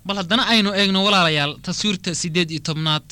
bal haddana aynu eegno walaalayaal taswiirta siddeed iyo tobnaad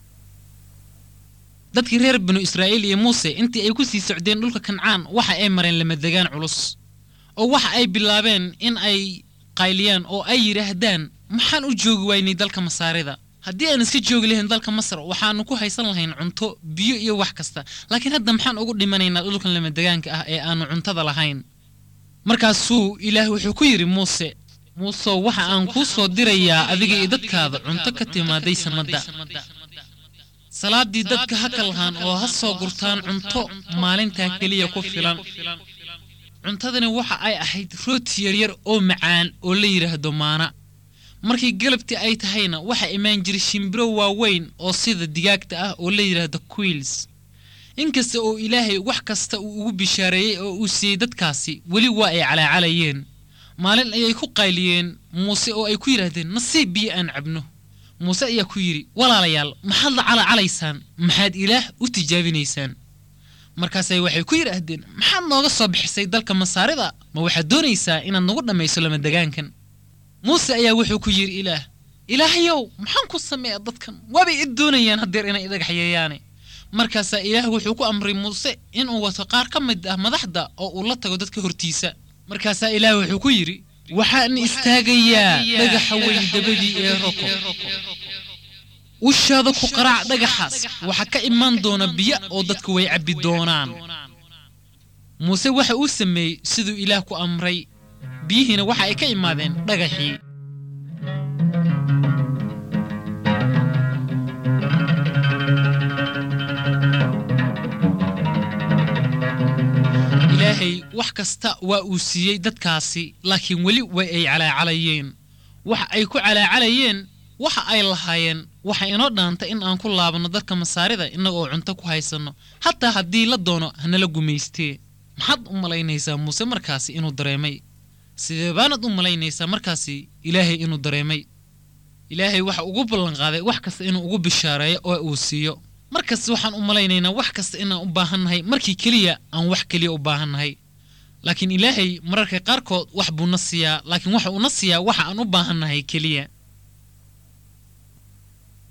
dadkii reer binu israa'iil iyo muuse intii ay ku sii socdeen dhulka kancaan waxa ay mareen lamadegaan culus oo waxa ay bilaabeen in ay qayliyaan oo ay yidhaahdaan maxaan u joogi waynay dalka masaarida haddii aan iska joogi lahayn dalka masar waxaannu ku haysan lahayn cunto biyo iyo wax kasta laakiin hadda maxaan ugu dhimanaynaa dhulkan lamadegaanka ah ee aannu cuntada lahayn markaasuu ilaah wuxuu ku yidhi muuse muusow waxa aan kuu soo dirayaa adiga iyo dadkaada cunto ka timaaday samadda salaaddii dadka ha kalhaan oo ha soo gurtaan cunto maalintaa keliya ku filan cuntadani waxa ay ahayd rooti yaryar oo macaan oo la yidhaahdo maana markii galabtii ay tahayna waxaa imaan jiray shimbiro waaweyn oo sida digaagta ah oo la yidhaahdo quiils inkasta oo ilaahay wax kasta uu ugu bishaareeyey oo uu siiyey dadkaasi weli waa ay calaacalayeen maalin ayay ku qayliyeen muuse oo ay ku yidhaahdeen nasiib biyo aan cabno muuse ayaa ku yidhi walaalayaal maxaad la calacalaysaan maxaad ilaah u tijaabinaysaan markaasay waxay ku yidhaahdeen maxaad nooga soo bixisay dalka masaarida ma waxaad doonaysaa inaad nagu dhammayso lamadegaankan muuse ayaa wuxuu ku yidhi ilaah ilaahayow maxaan ku sameeya dadkan waabay i doonayaan haddeer inay idhagaxyeeyaane markaasaa ilaah wuxuu ku amray muuse inuu wato qaar ka mid ah madaxda oo uu la tago dadka hortiisa markaasaa ilaah wuxuu ku yidhi waxaan istaagayaa dhagaxa weyn dabadii ee roko ushaada ku qaraac dhagaxaas waxaa ka imaan doona biyo oo dadku way cabbi doonaan muuse waxa uu sameeyey siduu ilaah ku amray biyihiina waxa ay ka imaadeen dhagaxii ilaahay wax kasta waa uu siiyey dadkaasi laakiin weli way ay calaacalayeen waxa ay ku calaacalayeen waxa ay lahaayeen waxa inoo dhaanta in aan ku laabanno dadka masaarida innaga oo cunto ku haysanno hataa haddii la doono hanala gumaystee maxaad u malaynaysaa muuse markaasi inuu dareemay sidee baanad u malaynaysaa markaasi ilaahay inuu dareemay ilaahay waxa ugu ballanqaaday wax kasta inuu ugu bishaareeyo oo uu siiyo markasta waxaan u malaynaynaa wax kasta inaan u baahannahay markii keliya aan wax keliya u baahannahay laakiin ilaahay mararka qaarkood wax buu na siiyaa laakiin waxa uu na siiyaa waxa aan u baahannahay keliya